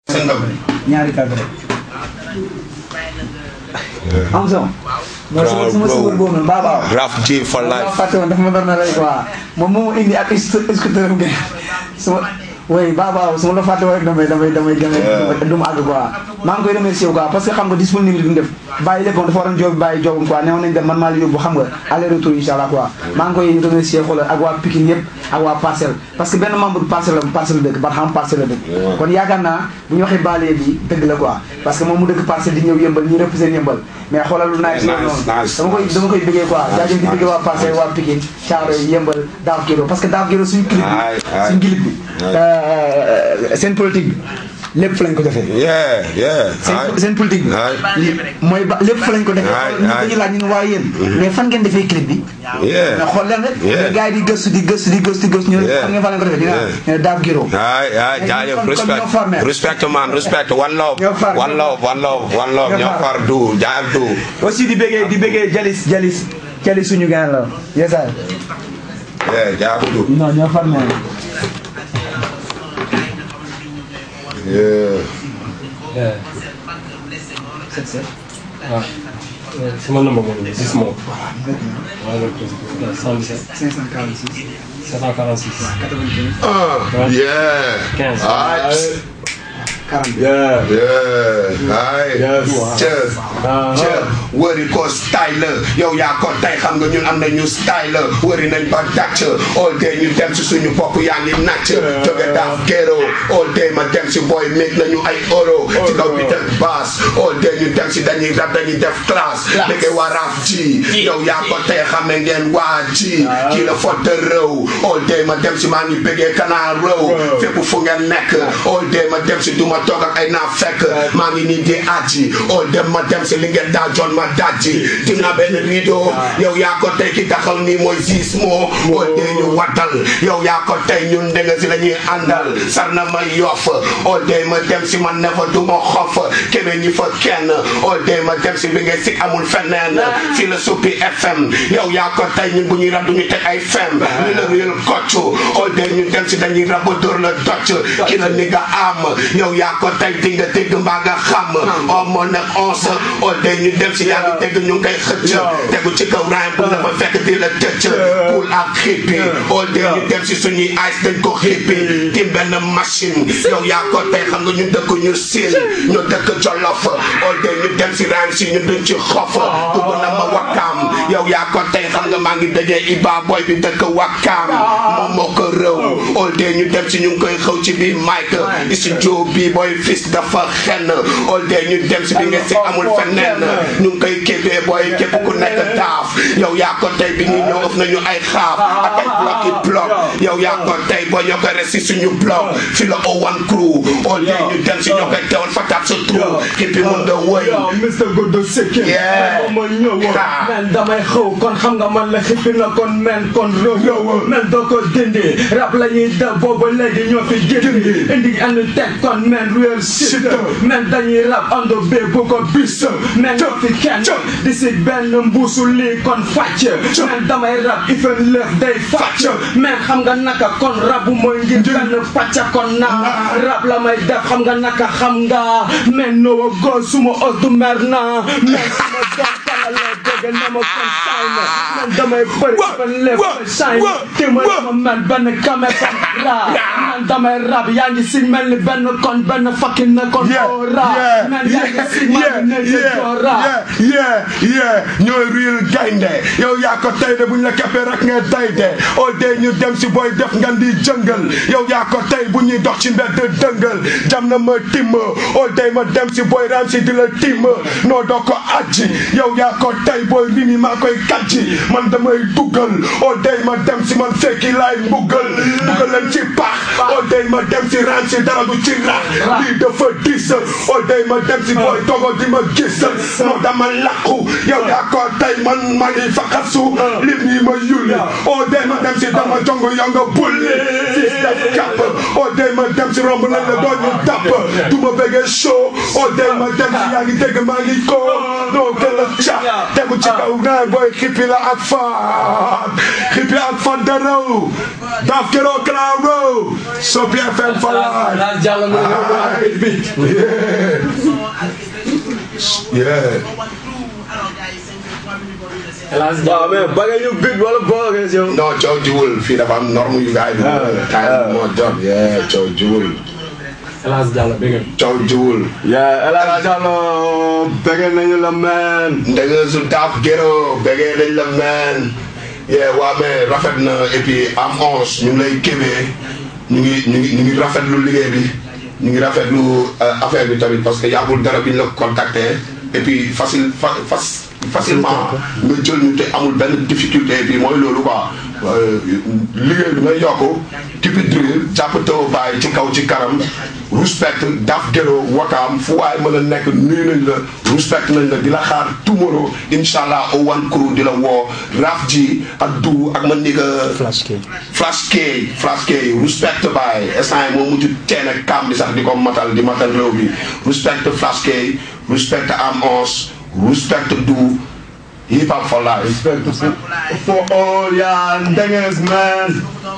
sa ndam ñaari kàddu rek. am sama. mooy sama sama suba boobu noonu baa baaw. Raf G for maa life fàtte woon dafa ma doon na rek quoi moom moo indi ak scooter am sama oui baa baaw su ma la fàtte woon rek damay damay damay damay du ma àgg quoi maa ngi koy remercier quoi parce que xam nga disponible bi mu def bàyyi léppam dafa waroon job bàyyi jobam quoi neewoon nañ dem man maa la yóbbu xam nga aller retour incha allah quoi maa ngi koy remercier xoolal ak waa Pikine yëpp ak waa Parcelles parce que benn membre Parcelles la Parcelles la dëkk ba xam Parcelles la dëkk kon yaakaar naa bu ñu waxee baale bi dëgg la quoi parce que moom mu dëkk Parcelles di ñëw yëmbal ñi represent yëmbal mais xoolal lu nice loolu noonu nice, dama koy dama koy bëggee quoi jaajëf di bëggee waa Parcelles waa Pikine Thiaroye yëmbal Daaf Géro parce que Daaf Géro suñu clip Aye, bi aye. suñu clip bi euh, seen politique bi lépp fa lañ ko defee yeah yeah seen seen politique bi Aye. li mooy ba lépp fa lañ ko defee Aye, ñu aye. dañu laaj ñu ne waaye yéen mais fan ngeen defee clip bi yeah mais xool leen rek Yeah. gars yi di gëstu di gëstu di gëstu di gëstu ñu ne Yeah. fan ngeen fa lañ ko defee dina Yeah. ñu ne Daaf Géro ay ay Kon- jaajëf kon respect ñoo far, man. respect man respect one love Ñoo far, one ñoo love one love one love Ñoo ñoo far. far du jaayal du aussi di bëggee di bëggee jalis jalis jalis suñu gaan la yesaay yeah jaayal du non ñoo far man yeah waaw sama number moom la gis moom waaw loolu la 77 546 746 ah yeah 15 ay 40 yeah ay Yes. cheers cheers wëri ko style la yow yaa ko tey xam nga ñun am nañu style la wëri nañ ba dàcc all day ñu dem si suñu bopp yaa ngi nàcc jóge daaf géro all day ma dem si boy make nañu ay euro ci kaw bi def bass all day ñu dem si dañuy rap dañuy def classe léegi waa raf ji yow yaa ko tey xam ngeen waa ji kii la fotte réew all day ma dem si maa ngi bëggee kanaa réew fépp fu ngeen nekk all day ma dem si duma toog ak ay naa fekk maa ngi nii di aji all day ma dem si li ngeen daa joon ma dajji tim naa benn rideau yow yaa ko tey ki taxaw nii mooy siis moo all day ñu watal yow yaa ko tey ñun dégg nga si la ñuy àndal sar na ma yof all day ma dem si man ne fa du ma xof keme ñi fa kenn all day ma dem si bi ngay si amul feneen fii la suppi fm yow yaa ko tey ñun bu ñuy rab du ñu teg ay fem li la réel kocc all day ñu dem si dañuy rab ba dóor la docc ki la ni nga am yow yaa ko tey di nga dégg mbaa nga xam o moo nekk onze all day ñu dem si yaa ngi dégg ñu ngi koy xëcc tegu ci kaw raay bu la fa fekk di la tëcc poul ak xippi all day ñu dem si suñuy ice dañ ko xippi tim benn machine yow yaa ko tey xam nga ñu dëkk ñu siin ñu dëkk jolof all day ñu dem si raay si ñu duñ ci xof dugg na ma wakkaam yow yaa ko tey xam nga maa ngi dajee Iba boy bi dëkk wakkaam moom moo ko rëw all day ñu dem si ñu ngi koy xëw ci biir Mike studio bi boy fils dafa xenn all day ñu dem si bi nga si amul feneen ñu ngi koy kébee boy képp ku nekk daaf yow yaa ko tey bi ñuy ñëw ëf nañu ay xaaf ak ay bloc yi bloc yow yaa ko tey boo ñoo koy res si suñu bloc fi la O1 crew all day ñu dem si ñoo koy teewal fataat sa trou xippi mun da wëy yow Mr Godo Sekin Yeah. ma ñëw Ha. men damay xëw kon xam nga man la xippi na kon men kon rëw men doo ko dindi rap la ñuy def booba léegi ñoo fi gindi indi andi teg kon men real shit men dañuy rap ando bee bu ko bis men ñoo fi kenn di si benn mbuusu lii kon fàcc men damay rap ifen lëf day fàcc men xam nga naka kon rabu mooy ngir benn pàcc kon naa rap la may def xam nga naka xam nga men no go suma os du mer naa men suma doom kala la dégg na ma kon saay na men damay bëri fan lëf fa saay na téema ma men benn kame kon rap men damay rap yaa ngi si mel ni benn kon benn fucking na kon oo rap men yaa ngi si mel ni ne joo rap yeah yeah yeah ñooy real gaynde yow yaa ko tey de buñ la keppee rek nga day de all day ñu dem si booy def nga di jëngal yow yaa ko tey bu ñuy dox ci mbedd dëngal jam na ma timm all day ma dem si booy ram si di la timm noo doo ko ajji yow yaa ko tey booy rimi maa koy kàjji man damay duggal all day ma dem si man fekki laay mbuggal mbuggal leen ci paax all day ma dem si ram si dara du ci rax lii dafa diis all day ma dem si booy togo di ma gis non dama làqu yow yaa ko tey man maa ngi faxasu lim ñi ma yulli all day ma dem si dama jongo yow nga bulli fils def kàpp all day ma dem si romb nañ la doon ñu tàpp du ma bëggee show all day ma dem si yaa ngi dégg maa ngi ko non gën a ca tegu ci kaw naan booy xippi la ak faat xippi ak faat de réew daf keroo claro Sopi FM for life Laas Diallo mu ne ñëw ak bit bi. yeah Laas waaw Diallo. mais ba nga ñu bit wala boo nga yow non coow jiwul fii dafa am norme yu gars yi bi time moo jot yeah coow jiwul Laas Diallo bëgg coow jiwul yaa El Hadj Diallo bëgg nañu la man ndege su daaf géro bëggee nañ la meen yeah waa mais rafet na et puis am onze ñu ngi lay kébee ñu ngi ñu ngi ñu ngi rafetlu liggéey bi ñu ngi rafetlu euh, affaire bi tamit parce que yàggul dara bi ñu la contacté et puis facile fa fas facilement nga jël ñu te amul benn difficulté et puis mooy loolu quoi euh, liggéey bi nga yokk tipi drill jàpp taw bàyyi ci kaw ci kanam respect daf géro wakaam fu waay mën a nekk nuyu nañ la respect nañ la di la xaar tomorrow incha allah au one crew di la woo raf ji ak du ak man ni nga Flash K. flash K flash K respect baay instant yi moo mujj teen ak kam bi sax di ko matal di matal réew bi respect flash K respect am ons respect du hip hop for life for all ya ndenges man